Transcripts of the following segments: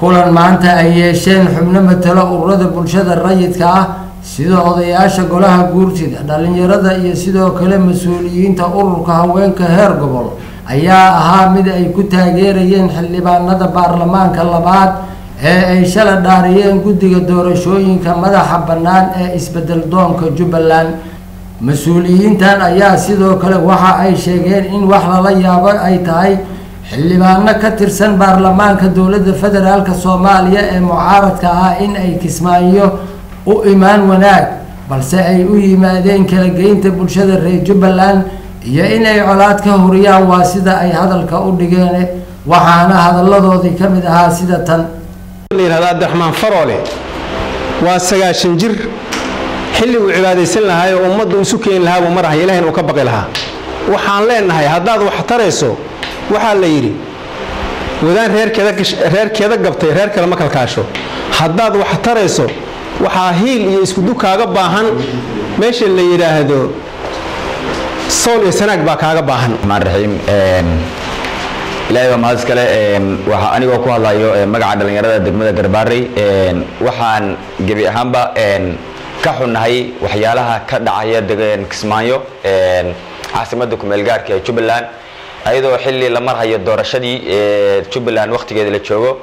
kulan maanta ay yeesheen xubno matalo ururada bulshada rayidka ah sida odayaasha golaha guurtida dhalinyarada iyo sidoo kale mas-uuliyiinta ururka haweenka heer gobol ayaa ahaa mid ay ku taageerayeen xildhibaanada baarlamaanka labaad ee ay shala dhaariyeen guddiga doorashooyinka madaxa bannaan ee isbedel doonka jubbaland mas-uuliyiintan ayaa sidoo kale waxa ay sheegeen in wax lala yaabo ay tahay xildhibaano ka tirsan baarlamaanka dowladda federaalk soomaaliya ee mucaaradka ah in ay kismaayo u imaan wanaag balse ay u yimaadeen kala geynta bulshada reer jubbaland iyo inay colaad ka horiyaan waa sida ay hadalka u dhigeen waxaana hadalladoodii ka mid ahaa sida tan layihahda abdiraxmaan faroole waa sagaashan jir xilli uu cibaadaysan lahaa oo ummaddu isu keeni lahaa buu marahay ilahayna uu ka baqi lahaa waxaan leenahay haddaad wax tarayso waxaa la yidhi wadaan reerkeeda gabtay reer kale ma kalkaasho haddaad wax tarayso waxaa hiil iyo iskudu kaaga baahan meesha la yidhaahdo sool iyo sanaag baa kaaga baahan raxiim ilaahay waa mahad iskale waxaa anigoo ku hadlayo magaca dhallinyarada degmada garbaarey waxaan gebi ahaanba ka xunnahay waxyaalaha ka dhacaya kismaayo caasimadda kumeel gaarka ee jubbaland ayadoo xilli la marhayo doorashadii jubbaland wakhtigeeda la joogo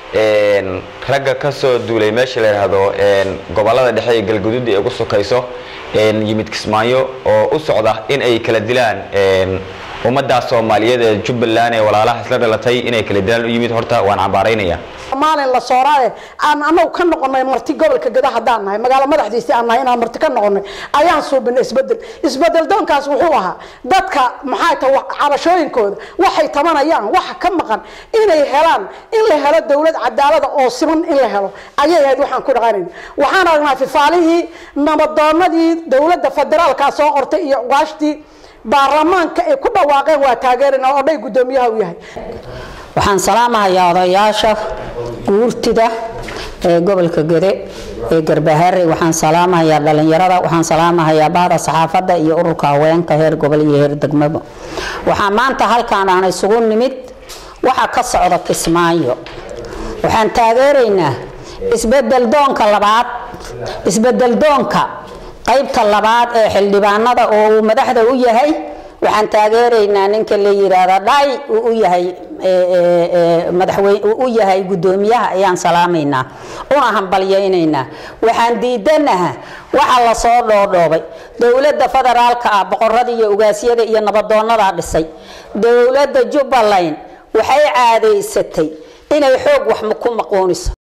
ragga ka soo duulay meesha la yidhaahdo gobollada dhexe ee galguduud ee ugu sukayso yimid kismaayo oo u socda in ay kala dilaan ummaddaa soomaaliyeed ee jubbaland ee walaalaha isla dhalatay inay kala dilaan u yimid horta waan cambaaraynaya maalin la sooraade aan anagu ka noqonay marti gobolka gada haddaan nahay magaalo madaxdiisii aan nahay inaan marti ka noqonay ayaan suubinay isbedel isbedel doonkaas wuxuu ahaa dadka maxay tahay cabashooyinkooda waxay tabanayaan waxa ka maqan inay helaan in la helo dowlad cadaalada oo siman in la helo ayay ahayd waxaan ku dhaqanayna waxaan aragnaa fifaalihii nabadoonadii dowladda federaalka soo qortay iyo ugaashtii baarlamaanka ay ku dhawaaqeen waa taageerina oo dhay guddoomiyaha u yahay waxaan salaamahayaa odayaasha guurtida ee gobolka gede ee garbahare waxaan salaamahayaa dhalinyarada waxaan salaamahayaa bahda saxaafadda iyo ururka haweenka heer gobol iyo heer degmaba waxaa maanta halkaan aan isugu nimid waxa ka socda kismaayo waxaan taageeraynaa isbedel doonka labaad isbedel doonka qaybta labaad ee xildhibaanada oo uu madaxda u yahay waxaan taageeraynaa ninka la yiraahda dhay uu u yahay madaxweyne uu u yahay guddoomiyaha ayaan salaamaynaa una hambalyaynaynaa waxaan diidanaha waxa la soo dhoodhoobay dowladda federaalka ah boqorada iyo ugaasyada iyo nabadoonada dhisay dowladda jubbaland waxay caadaysatay inay xoog wax ku maqooniso